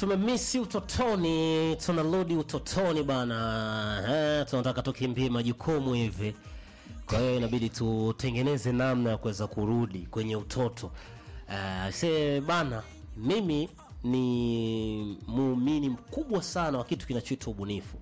tumemisi utotoni, tunarudi utotoni bana. Eh, tunataka tukimbie majukumu hivi, kwa hiyo inabidi tutengeneze namna ya kuweza kurudi kwenye utoto. Eh, se bana, mimi ni muumini mkubwa sana wa kitu kinachoitwa ubunifu.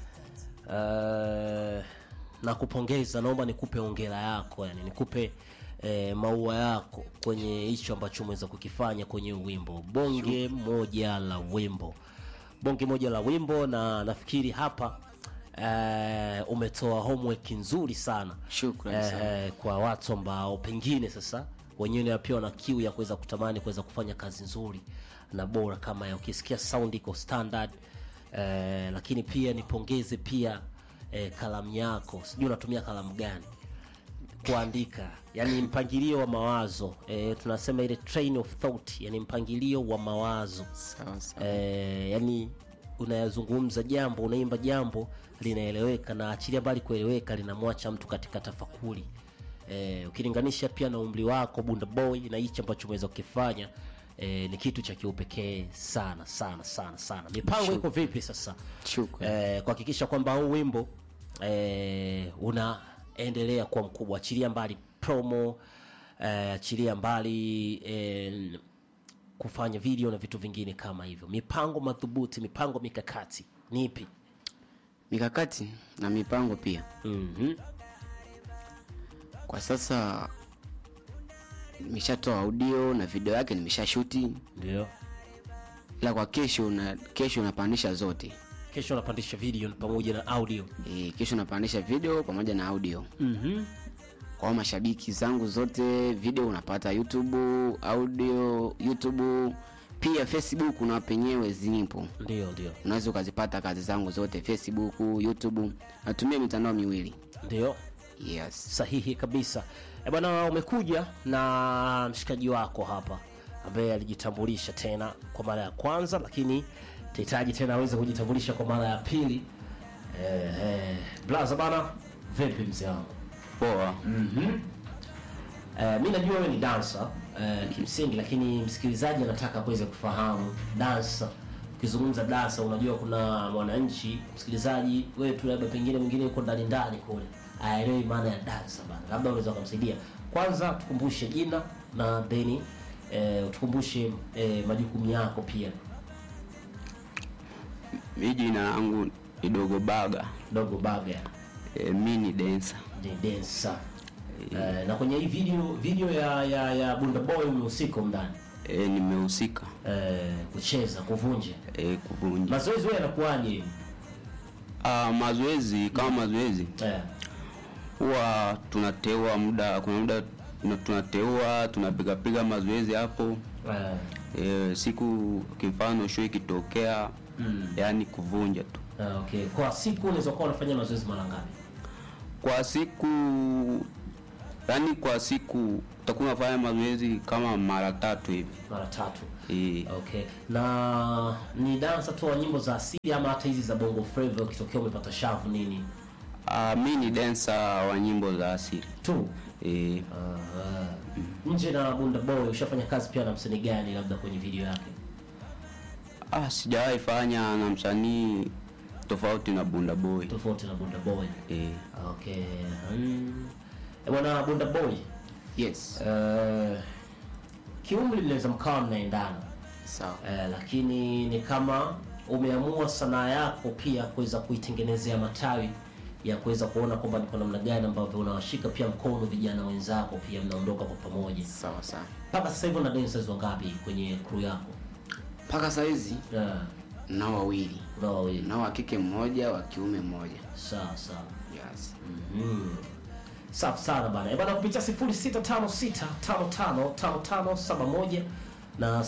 Eh, na kupongeza, naomba nikupe ongera yako, yani nikupe eh, maua yako kwenye hicho ambacho umeweza kukifanya kwenye wimbo bonge moja la wimbo bonge moja la wimbo, na nafikiri hapa eh, umetoa homework nzuri sana Shukrani sana. eh, kwa watu ambao pengine sasa wenyewe pia wana kiu ya kuweza kutamani kuweza kufanya kazi nzuri na bora kama ya ukisikia sound iko standard eh, lakini pia nipongeze pia eh, kalamu yako, sijui unatumia kalamu gani kuandika, yani mpangilio wa mawazo eh, tunasema ile train of thought, yani mpangilio wa mawazo Sawa sawa. eh, yani unayazungumza jambo unaimba jambo linaeleweka na achilia mbali kueleweka linamwacha mtu katika tafakuri eh, ukilinganisha pia na umri wako bunda boy na hichi ambacho umeweza kukifanya eh, ni kitu cha kiupekee sana sana sana sana mipango iko vipi sasa Shukrani. eh, kuhakikisha kwamba huu wimbo eh, unaendelea kuwa mkubwa achilia mbali promo eh, achilia mbali eh, kufanya video na vitu vingine kama hivyo mipango madhubuti mipango mikakati ni ipi Mikakati na mipango pia. mm-hmm. Kwa sasa nimeshatoa audio na video yake nimeshashuti, ndio ila kwa kesho na kesho napandisha zote. kesho unapandisha video pamoja na audio E, kesho napandisha video pamoja na audio mm-hmm. kwa mashabiki zangu zote. Video unapata YouTube, audio YouTube, pia Facebook na penyewe zipo, ndio ndio unaweza ukazipata kazi zangu zote Facebook, YouTube. Natumia mitandao miwili. ndio Yes. sahihi kabisa e bwana umekuja na mshikaji wako hapa ambaye alijitambulisha tena kwa mara ya kwanza lakini tahitaji tena aweze kujitambulisha kwa mara ya pili eh, eh, blaza bana vipi mzee wangu Poa. Eh, mi najua wewe ni dansa eh, kimsingi lakini msikilizaji anataka kuweza kufahamu dansa ukizungumza dansa unajua kuna mwananchi msikilizaji wewe tu labda pengine mwingine yuko ndani ndani kule aelewi maana ya dansa bana labda unaweza kumsaidia kwanza tukumbushe jina na then eh, utukumbushe eh, majukumu yako pia Mi jina langu ni Dogo Baga. dogo baga E, mi ni dancer. ni dansa eh, na kwenye hii video video ya ya, ya bunda boy umehusika ndani E, nimehusika eh, kucheza kuvunja e, kuvunja. mazoezi wewe yanakuwaje Ah, mazoezi kama mazoezi eh, huwa tunateua muda, kuna muda tuna- tunateua tunapigapiga mazoezi hapo eh, e, siku kimfano show ikitokea Mm. yani kuvunja tu eh, okay kwa siku unaweza kuwa unafanya mazoezi mara ngapi kwa siku yani kwa siku utakuwa unafanya mazoezi kama mara tatu hivi mara tatu e, okay na ni dansa tu wa nyimbo za asili ama hata hizi za bongo flava ukitokea umepata shavu nini ah, mi ni dancer wa nyimbo za asili tu e, uh, nje na bunda boy ushafanya kazi pia na msanii gani labda kwenye video yake Ah, sijawahi fanya na msanii tofauti na Bunda Boy. tofauti na bunda boy Eh, okay mm. Eh, bwana bunda boy Yes. uh, kiumri mnaweza mkawa mnaendana Sawa. eh, lakini ni kama umeamua sanaa yako pia kuweza kuitengenezea matawi ya kuweza kuona kwamba ni kwa namna gani ambavyo unawashika pia mkono vijana wenzako pia mnaondoka kwa pamoja Sawa sawa. mpaka sasa hivi una dancers wangapi kwenye crew yako Mpaka saa hizi yeah. nao wawili, unao wawili nao wa kike mmoja, wa kiume mmoja. sawa sawa Yes. Mm. safi sana bana Eh, bana kupitia 0656555571 na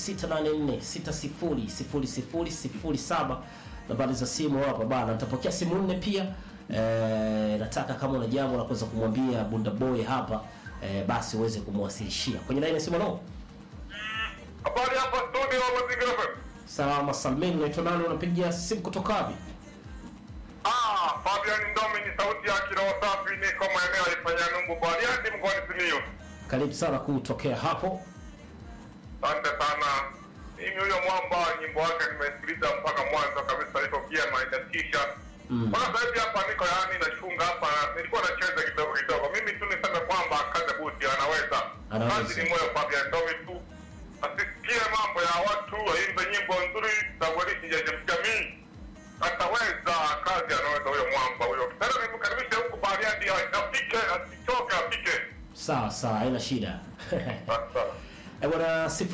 0684600007 nambari za simu hapa bana nitapokea simu nne pia eh, nataka kama una jambo la kuweza kumwambia bunda boy hapa eh, basi uweze kumwasilishia kwenye laini ya simu no Habari hapa studio wa Mazingira FM. salama salmini unaitwa nani unapigia simu kutoka wapi Ah, Fabian Ndomi ni sauti ya kiroho safi niko maeneo ya Ifanyanumbu Bariadi mkoani Simiyu. karibu sana kutokea hapo Asante sana. mimi huyo mwamba nyimbo wake nimesikiliza mpaka mwanzo kabisa, iko vyema, inatisha Mm. mpaka sasa hivi hapa niko yaani nachunga hapa, nilikuwa nacheza kidogo kidogo. Mimi tu niseme kwamba kaze buti anaweza, Anaweza. kazi ni moyo Fabian Ndomi tu asisikie mambo ya watu, aimbe nyimbo nzuri za kuelishi ya jamii, ataweza kazi, anaweza huyo mwamba huyo. Tena nimkaribishe huku Bariadi, afike asichoke, afike sawa sawa haina shida sasa. Eh, bwana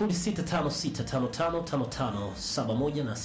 0656555571 na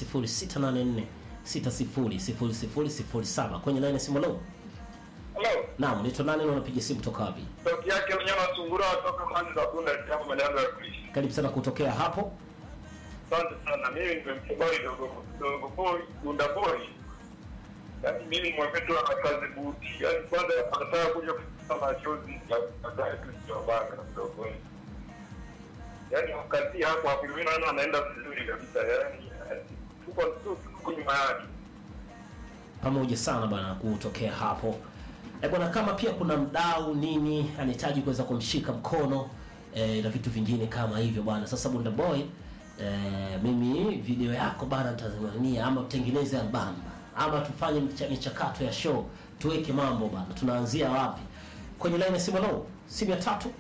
0684600007 kwenye line ya simu leo. Hello. Naam, nito nani na unapiga simu toka wapi? sauti yake mnyama sungura toka kwanza za kunda kama malianza ya kuishi. Karibu sana kutokea hapo. Asante sana. Mimi ndio mkeboi dogo dogo boy gunda boy. Yaani mimi mwepetu ana kazi buti. Yaani kwanza anataka kuja kusema machozi ya baadaye tu sio banga dogo boy. Yaani wakati hapo hapo mimi naona anaenda vizuri kabisa. Yaani eh, tuko tu tuko nyuma yake. pamoja sana bwana kutokea hapo e bwana kama pia kuna mdau nini anahitaji kuweza kumshika mkono e, na vitu vingine kama hivyo bwana sasa bunda boy e, mimi video yako bana nitazimania ama tutengeneze albamu ama tufanye micha- michakato ya show tuweke mambo bana tunaanzia wapi kwenye line ya simu lo simu ya tatu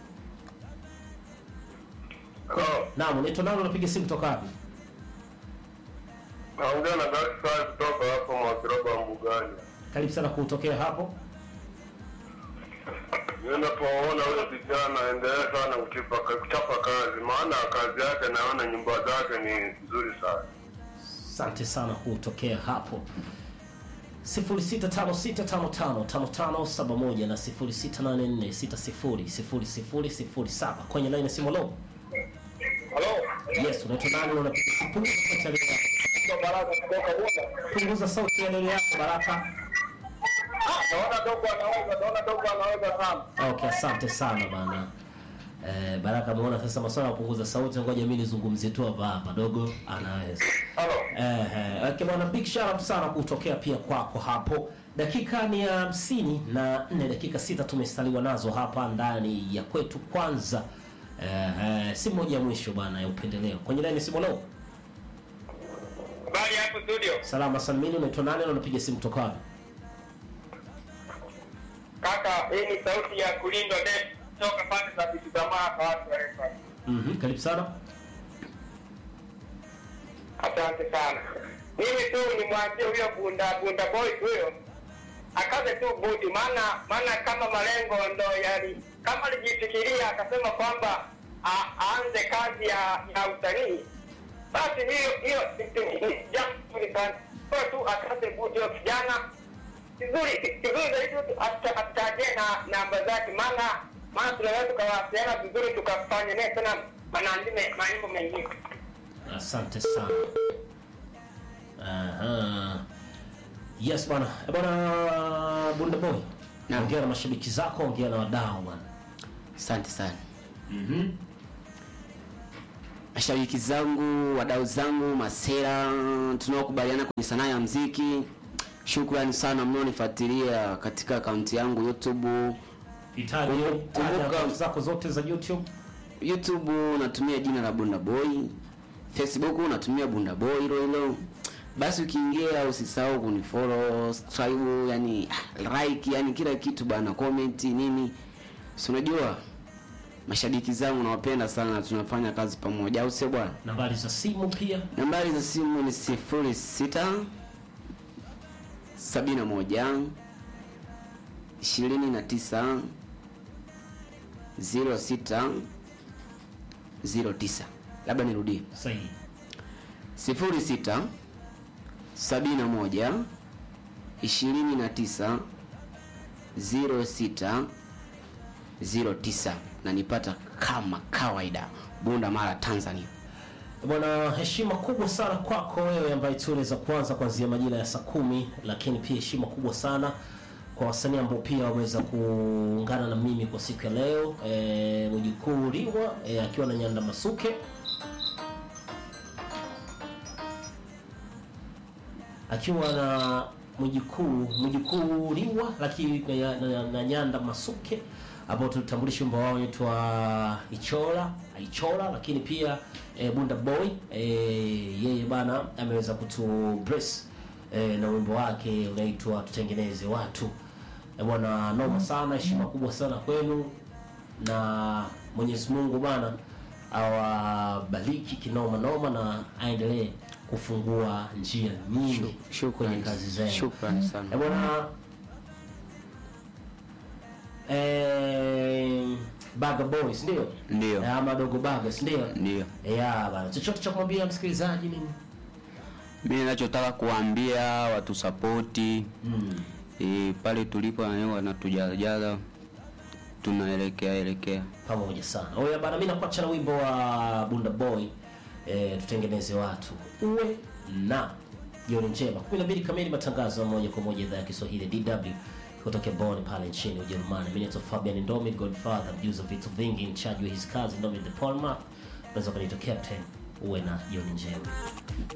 Hello. naam unaitwa nani unapiga simu kutoka wapi Naongea na Galaxy Five kutoka hapo Mwakiroba Mbugani. karibu sana kutokea hapo Ninapoona huyo kijana endelea sana kuchapa kuchapa kazi, maana kazi yake naona nyumba zake ni nzuri sana. asante sana kutokea hapo 0656555571 na 0684600007 kwenye line ya simu lo Halo, yes unaitwa nani na unapiga simu punguza sauti ya redio yako ndio Baraka kutoka Bunda. punguza sauti ya redio yako baraka Ah, naona dogo anaweza, naona dogo anaweza sana. okay asante sana bana Eh, baraka ameona sasa maswala ya kupunguza sauti ngoja mimi nizungumzie tu hapa hapa dogo anaweza Halo. Eh, eh, okay, bwana big shout out sana kutokea pia kwako hapo. Dakika ni ya hamsini na nne, dakika sita tumestaliwa nazo hapa ndani ya kwetu. Kwanza eh, eh, simu moja ya mwisho bwana ya upendeleo kwenye laini simu leo. Habari hapo studio. Salama salmini, unaitwa nani na unapiga simu kutoka wapi? Kaka, hii ni sauti ya kulindwa net toka pande za vitu tamaa kwa watu wa refa. Mhm, karibu sana. Asante sana. Mimi tu nimwambie huyo bunda bunda boy huyo akaze tu buti, maana maana kama malengo ndo yali kama alijifikiria akasema kwamba a- aanze kazi ya ya usanii, basi hiyo hiyo ni jambo zuri sana. Kwa tu akaze buti huyo kijana vizuri vizuri zaidi tu ata- atajie na namba zake, maana maana tunaweza tukawasiliana vizuri tukafanya naye tena manandime mambo mengine. Asante sana. Aha. Yes bwana. Eh, Bwana Bunda Boy. Naam. Ongea na mashabiki zako, ongea na wadau bwana. asante sana Mhm. mashabiki zangu wadau zangu masera tunaokubaliana kwenye sanaa ya mziki shukrani sana mnaonifuatilia katika akaunti yangu youtube Hitaji Kumbuka- taja akaunti zako zote za YouTube. youtube natumia jina la bunda boy facebook natumia bunda boy hilo hilo basi ukiingia usisahau kunifollow subscribe yani ah, like yani kila kitu bana comment nini si unajua mashabiki zangu nawapenda sana tunafanya kazi pamoja au sio bwana Nambari za simu pia. nambari za simu ni sifuri sita sabini na moja ishirini na tisa ziro sita ziro tisa labda nirudie Sahihi. sifuri sita sabini na moja ishirini na tisa ziro sita ziro tisa na nipata kama kawaida bunda mara tanzania Bwana, heshima kubwa sana kwako wewe ambaye tuliweza kuanza kuanzia majira ya saa kumi, lakini pia heshima kubwa sana kwa wasanii ambao pia wameweza kuungana na mimi kwa siku ya leo. E, Mjukuu Liwa e, akiwa na Nyanda Masuke akiwa na mjukuu mjukuu Liwa lakini na, na, na Nyanda Masuke ambao tulitambulisha wimbo wao unaitwa Ichola Ichola, lakini pia e, Bunda Boy e, yeye bana ameweza kutu bless e, na wimbo wake unaitwa tutengeneze watu e, bwana noma sana, heshima kubwa sana kwenu na Mwenyezi Mungu bana awabariki kinoma noma na aendelee kufungua njia nyingi kwenye Shukrani. kazi zenu. Shukrani sana. Eh, bwana eh, Baga Boys ndio Ndio. Eh, ama Dogo Baga si ndio? Ndio. Yeah, bana. Chochote cha kumwambia msikilizaji nini? Mimi ninachotaka kuambia watu sapoti Mm. e, pale tulipo na wanatujazajaza tunaelekea elekea. Pamoja sana. Oya bana, mimi nakuacha na wimbo wa Bunda Boy eh, tutengeneze watu. Uwe na jioni njema. 12 kamili matangazo ya moja kwa moja idhaa ya Kiswahili DW kutoka Bonn pale nchini Ujerumani. Mimi naitwa Fabian Ndomi, Godfather, mjuzi wa vitu vingi, in charge wa hizi kazi Ndomi the Palmer. Unaweza kuniita captain. Uwe na jioni njema.